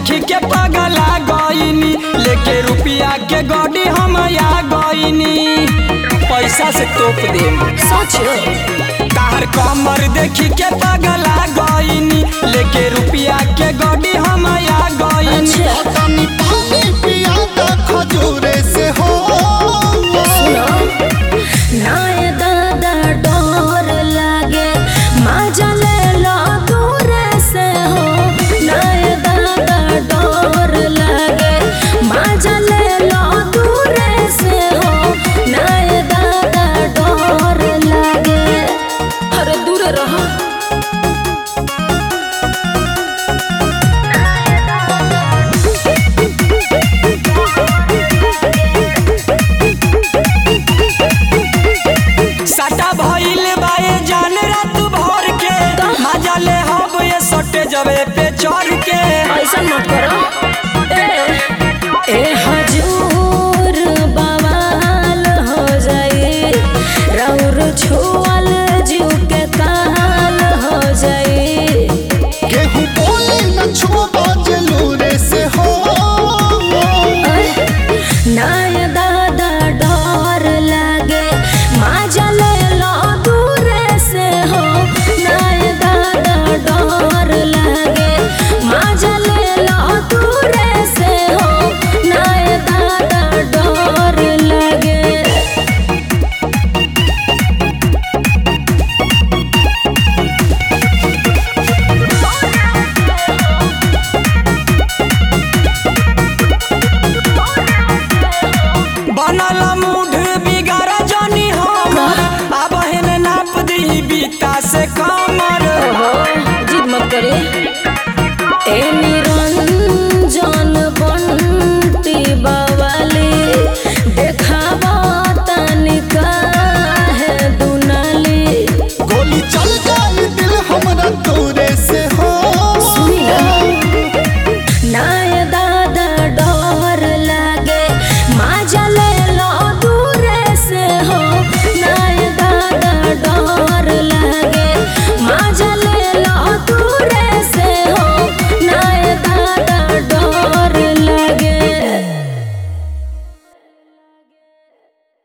देखी के पगला गईनी लेके रुपिया के गड्डी हम आ गईनी पैसा से तोप दे सच तार कमर देखी के पगला गईनी लेके रुपिया के गड्डी हम आ गईनी अच्छा तनी पानी पिया द खजूरे से हो सुनो नाय दादा डोर लागे मजा ले लो दूर से हो नाय दादा डोर लागे मजा ले लो दूर से हो नाय दादा डोर लागे अरे दूर रहो सटा भइल बाए जान रात भर के मजा ले हब ये सटे जबे पे चढ़ के ऐसा मत करो ए, ए हजूर बवाल हो जाए रौर छू